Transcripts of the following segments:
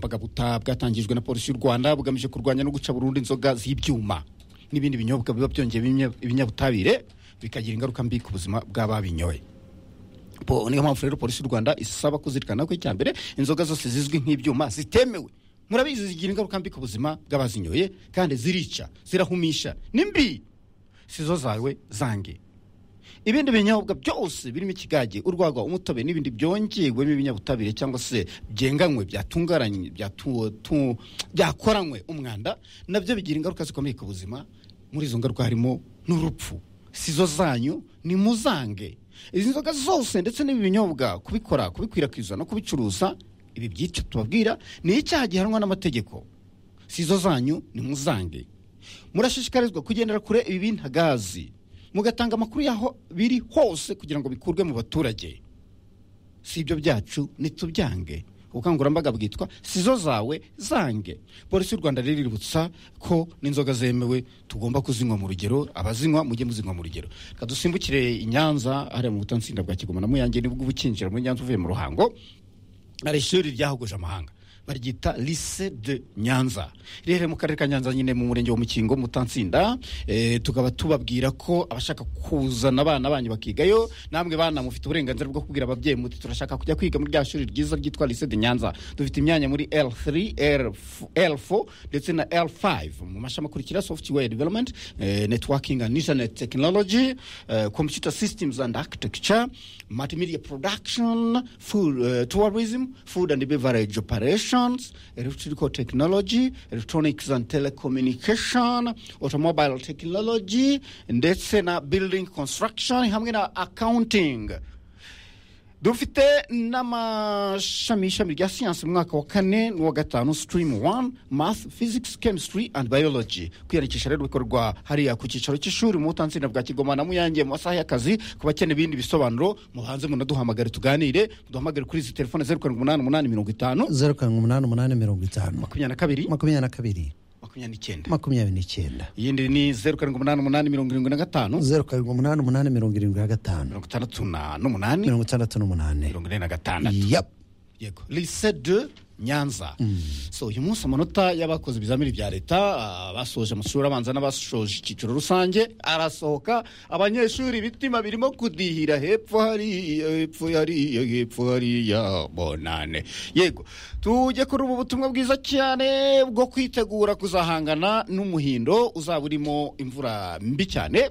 bagabuta bwatangijwe na polisi y'u rwanda bugamije kurwanya no guca burundu inzoga z'ibyuma n'ibindi binyobwa biba byongeye ibinyabutabire bikagira ingaruka mbi ku buzima bw'ababinyoye Bo- niyo mpamvu rero polisi y'u rwanda isaba kuzirikana ko icya mbere inzoga zose zizwi nk'ibyuma zitemewe murabizi zigira ingaruka mbi ku buzima bw'abazinyoye kandi zirica zirahumisha ni mbi sizo zawe zange ibindi binyobwa byose birimo ikigage urwagwa umutobe n'ibindi byongewemo ibinyabutabire cyangwa se byenganywe byatungaranye byatu- tu- byakoranywe umwanda nabyo bigira ingaruka zikomeye ku buzima muri izo ngaruka harimo n'urupfu sizo zanyu ni muzange izi nzoga zose ndetse n'ibi binyobwa kubikora kubikwirakwiza no kubicuruza ibi byica tubabwira ni icyaha gihanwa n'amategeko sizo zanyu ni muzange murashishikarizwa kugendera kure ibi bintagazi mugatanga amakuru yaho biri hose kugira ngo bikurwe mu baturage si ibyo byacu ntitubyange ubukangurambaga bwitwa sizo zawe zange polisi y'u rwanda rero iributsa ko n'inzoga zemewe tugomba kuzinywa mu rugero abazinywa mujye muzinywa mu rugero reka dusimbukire i nyanza hariya mu butansinda bwa kigoma na muyange nibwo uba ukinjira muri nyanza uvuye mu ruhango hari ishuri ryahogoje amahanga baryita lise de nyanza riherereye mu karere ka nyanza nyine mu murenge wa mukingo mutansinda e, tukaba tubabwira ko abashaka kuzana abana banyu bakigayo namwe bana mufite uburenganzira bwo kubwira ababyeyi muti turashaka kujya kwiga muri rya shuri ryiza ryitwa lise de nyanza dufite imyanya muri l3 L4, l4 ndetse na l5 mu mashami akurikira software development eh, networking and internet technology eh, computer systems and architecture multimedia production food, eh, tourism food and beverage operations electrical technology electronics and telecommunication automobile technology ndetse na building construction hamwe na accounting dufite n'amashami ishami rya siyansi mu mwaka wa kane n'uwa gatanu sitirimu wani math physics chemistry and biology kwiyandikisha rero bikorwa hariya ku cyicaro cy'ishuri mu butansinda bwa kigoma na muyange mu masaha y'akazi ku bakeneye ibindi bisobanuro mubanze munaduhamagare tuganire muduhamagare kuri izi telefone zeru karindwi umunani umunani mirongo itanu zeru karindwi umunani umunani mirongo itanu makumyabiri na kabiri makumyabiri na kabiri makumyabiri n'icyenda makumyabiri n'icyenda iyindi ni zeru karindwi umunani umunani mirongo irindwi na gatanu zeru karindwi umunani umunani mirongo irindwi na gatanu mirongo itandatu na- n'umunani mirongo itandatu n'umunani mirongo ine na gatandatu yep yego lise de nyanza so uyu munsi amanota y'abakoze ibizamini bya leta basoje amashuri abanza n'abasoje icyiciro rusange arasohoka abanyeshuri ibitima birimo kudihira hepfo hariya hepfo hariya hepfo hariya bonane yego tujye kuri ubu butumwa bwiza cyane bwo kwitegura kuzahangana n'umuhindo uzaba urimo imvura mbi cyane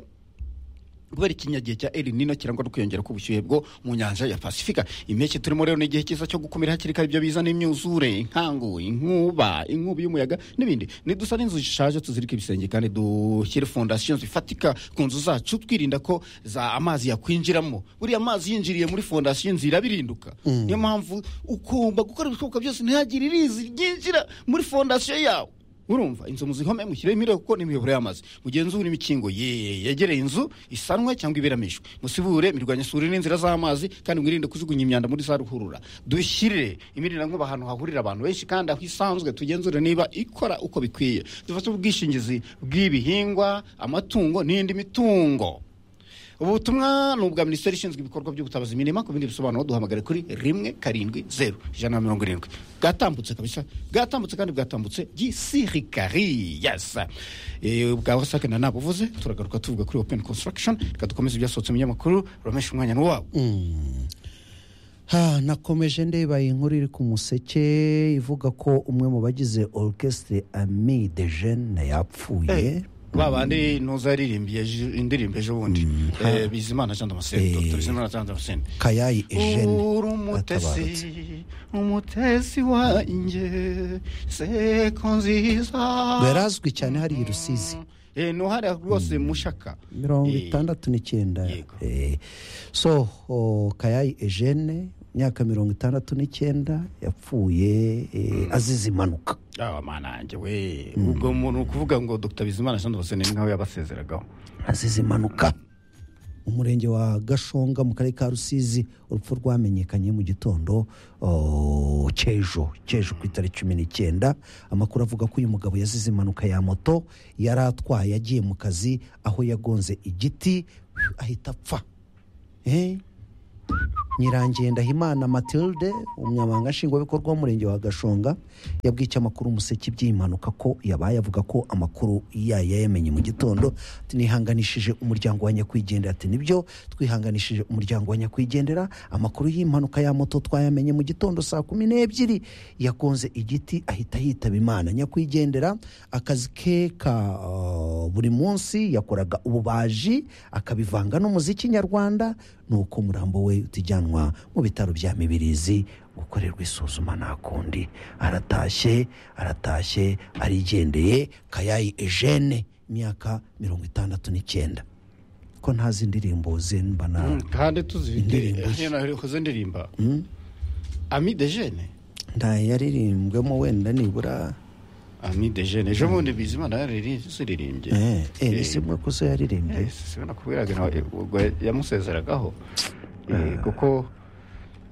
kubera ikinyagihe cya El Nino kirangwa no kwiyongera k'ubushyuhe bwo mu nyanja ya Pasifika impeke turimo rero ni igihe cyiza cyo gukumira hakiri kare ibyo bizana imyuzure inkangu inkuba inkubi y'umuyaga n'ibindi nidusa n'inzu zishaje tuzirike ibisenge kandi dushyire fondasiyo zifatika ku nzu zacu twirinda ko za amazi yakwinjiramo buriya amazi yinjiriye muri fondasiyo inzu irabirinduka niyo mpamvu ugomba gukora ibishoboka byose ntihagire irizi ryinjira muri fondasiyo yawe urumva inzu muzihome mushyiremo imire kuko n'imiyoboro y'amazi mugenzure imikingo ye- yegereye inzu isanwe cyangwa ibiramishwe musibure imirwanyasuri n'inzira z'amazi kandi mwirinde kujugunya imyanda muri za ruhurura dushyire imirindankuba ahantu hahurira abantu benshi kandi aho isanzwe tugenzure niba ikora uko bikwiye dufate ubwishingizi bw'ibihingwa amatungo n'indi mitungo ubu butumwa ni ubwa minisiteri ishinzwe ibikorwa by'ubutabazi imirima ku bindi bisobanuro duhamagare kuri rimwe karindwi zeru ijana na mirongo irindwi bwatambutse kabisa bwatambutse kandi bwatambutse gisirikari yasa bwa wasake na nabuvuze turagaruka tuvuga kuri open construction reka dukomeze ibyasohotse mu binyamakuru uramesha umwanya n'uwawe ha nakomeje ndeba inkuru iri ku museke ivuga ko umwe mu bagize orchestre ami de jeune yapfuye ba bandi ntuzi yaririmbiye ejo- indirimbo ejo bundi Eh, bizimana jean damascene Eh. dr bizimana jean damascene kayayi uri eugene yatabarutse umutesi umutesi wanjye seko nziza ngo yarazwi cyane hari i rusizi Eh, no hariya rwose mushaka mirongo Eh, itandatu n'icyenda Yego. Eh, so o, kayayi eugene imyaka mirongo itandatu n'icyenda yapfuye eh, azize impanuka ah, mana yanjye we ubwo muntu kuvuga ngo dr bizimana jean damascene ni nkawe yabasezeragaho azize impanuka mu murenge wa gashonga mu karere ka rusizi urupfu rwamenyekanye mu gitondo oh, cy'ejo cy'ejo ku itariki cumi n'icyenda amakuru avuga ko uyu mugabo yazize impanuka ya moto yari atwaye agiye mu kazi aho yagonze igiti ahita apfa Eh? nyirangiye ndahimana matilde umunyamabanga nshingwabikorwa w'umurenge wa gashonga yabwiye icyamakuru umuseke iby'iyi mpanuka ko yabaye avuga ko amakuru yayo yayamenye mu gitondo ati nihanganishije umuryango wa nyakwigendera ati nibyo twihanganishije umuryango wa nyakwigendera amakuru y'impanuka ya moto twayamenye mu gitondo saa kumi n'ebyiri yakonze igiti ahita yitaba imana nyakwigendera akazi ke ka uh, buri munsi yakoraga ububaji akabivanga n'umuziki nyarwanda nuko umurambo we utijyanwa mu bitaro bya mibirizi gukorerwa isuzuma nta kundi aratashye aratashye arigendeye kayayi ejene imyaka mirongo itandatu n'icyenda ko ntazi indirimbo ze mba na kandi tuzifite Indirimbo ze. hano nahoze ndirimba ami de jene ntayaririmbwemo wenda nibura ami de jene ejo bundi bizimana yaririmbye eh, eh, ni simwe ko se yaririmbye nakubwiraga nawe ubwo yamusezeragaho Eh, kuko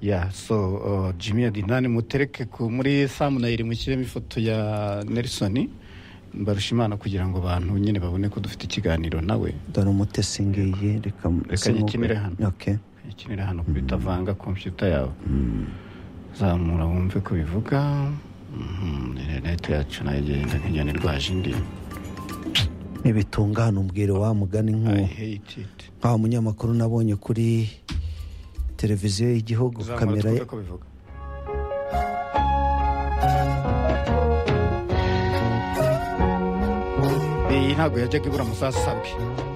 ya so uh, jimmy adinani mutereke ku- muri samunayiri mushyiremo ifoto ya nelson mbarusha imana kugira ngo abantu nyine babone ko dufite ikiganiro nawe dore umutesi ngiyi reka Reka simu- nyikinire hano. Okay. ikinira hano bitavanga kompiyuta yawe zamura wumve ko bivuga Mhm, interineti yacu nayo igenda nk'inyoni irwaje indi nibitungana umbwire wa mugani i nk'uwo hate it nta munyamakuru nabonye kuri televiziyo y'igihugu zamura kamera ye twumve ko bivuga iyi ntabwo yajyaga ibura mu saa saba